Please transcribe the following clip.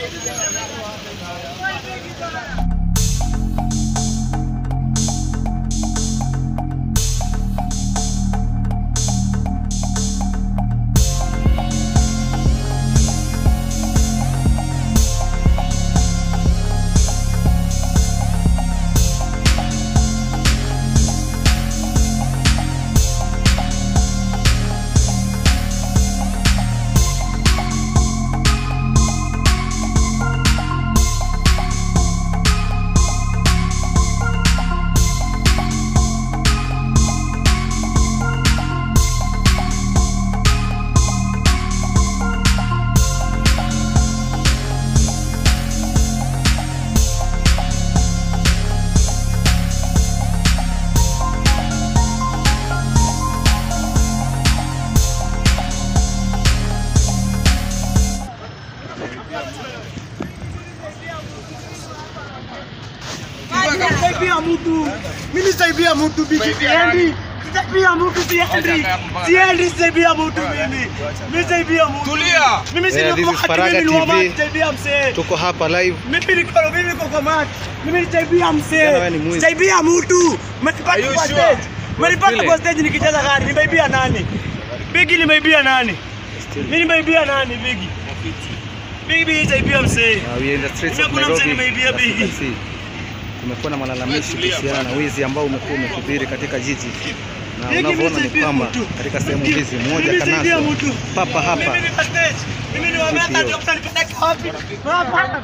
Sitaibia mtu. Mimi sitaibia mtu biki siendi. Sitaibia mtu siendi. Siendi sitaibia mtu mimi. Mimi sitaibia mtu. Tulia. Mimi si Yeah, this niko is wakati Faraga mimi ni wama TV. sitaibia msee. Tuko hapa live. Mimi niko mimi niko kwa match. Mimi sitaibia Kijana wewe ni msee. mwizi. Sitaibia mtu. Are Mmenipata you kwa sure? stage. Mmenipata Still. kwa stage nikicheza gari. Nimeibia nani? Bigi nimeibia nani? Mimi nimeibia nani Bigi? Bigi sitaibia msee. Uh, we are in the streets of Mimi kuna msee Nairobi. nimeibia As you can bigi. see. Kumekuwa na malalamishi kuhusiana na wizi ambao umekuwa umekithiri katika jiji na Bigi, unavyoona mimi ni sitaibia kwamba mtu. katika sehemu Mimi hizi mmoja sitaibia kanaswa mtu. papa hapa Mimi niko stage. Mimi ni wameta Tukio. ndio mtanipeleka wapi? Hapa.